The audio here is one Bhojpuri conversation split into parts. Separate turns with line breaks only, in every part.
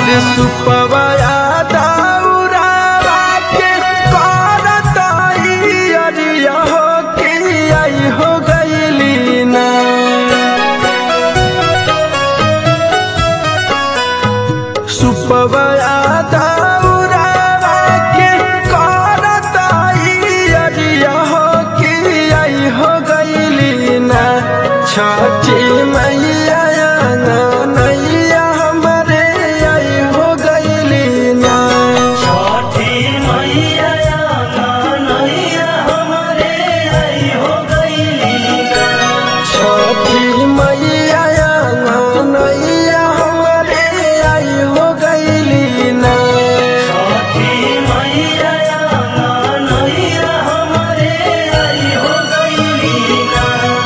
अरे सुपवाया दौरावा के करत अरिया हो के आई हो गईली ना सुपवाया दौरावा के करत अरिया हो के आई हो गईली ना छठी मैया नैया हमरे आई हो गईली ना
छठी मैया नैया हमरे आई हो गईली ना
छठी मैया नैया हमरे आई हो गईली ना
छठी मैया नैया हमरे आई हो गईली ना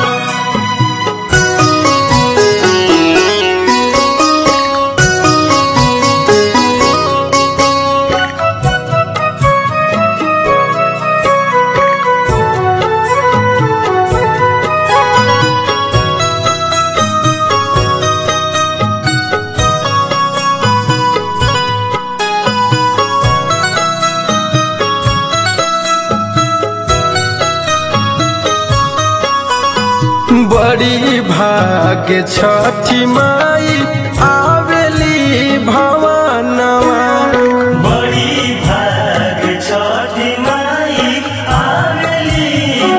बड़ी भाग्य छठी माई आवेली भवनवा
बड़ी भाग छठी माई आवेली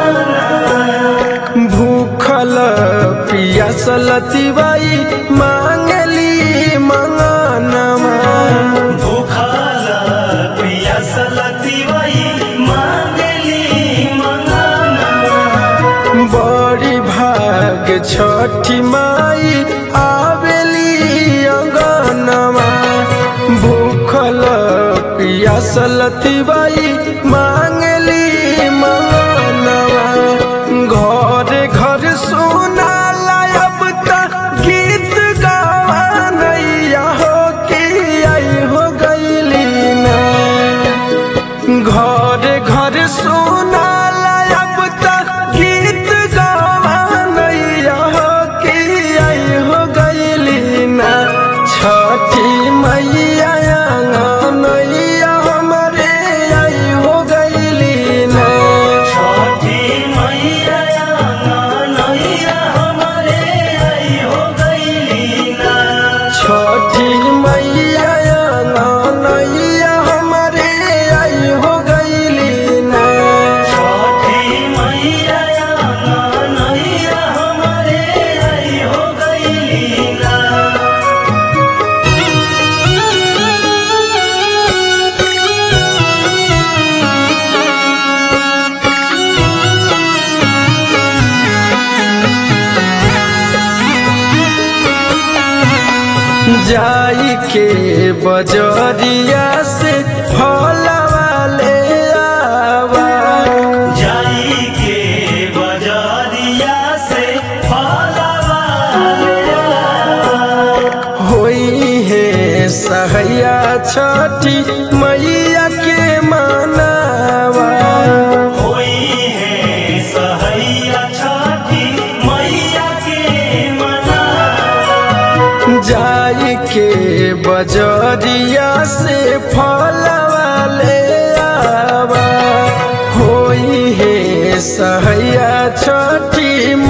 भूखल पियासल तिवाई मांगली मंगनवा
भूखल पियासल तिवई मांगली मंगनवा
बड़ी भाग छठी माई आवेली अंगनवा भूखल पियासल तिवाई मांगली मंगनवा घर घर सुना अब तक गीत गावा नैया हो के आई हो गईली ना घर घर सुना अब तक गीत गावा नैया हो के आई हो गईली ना छठी मैया नैया हमरे आई हो गईली ना
छठी मैया नैया हमरे आई हो गईली ना
छठी मैया नैया हमरे आई हो गईली ना
छठी मैया नैया हमरे आई हो गईली ना
जाई के बजरिया से फलवा ले आवा
जाई के बजारिया से फलवा
होई है सहैया छठी मैया के मनावा
होई है सहैया छठी मैया के मना
जाई के बजरिया से फलवा ले आवा होई है सहैया छठी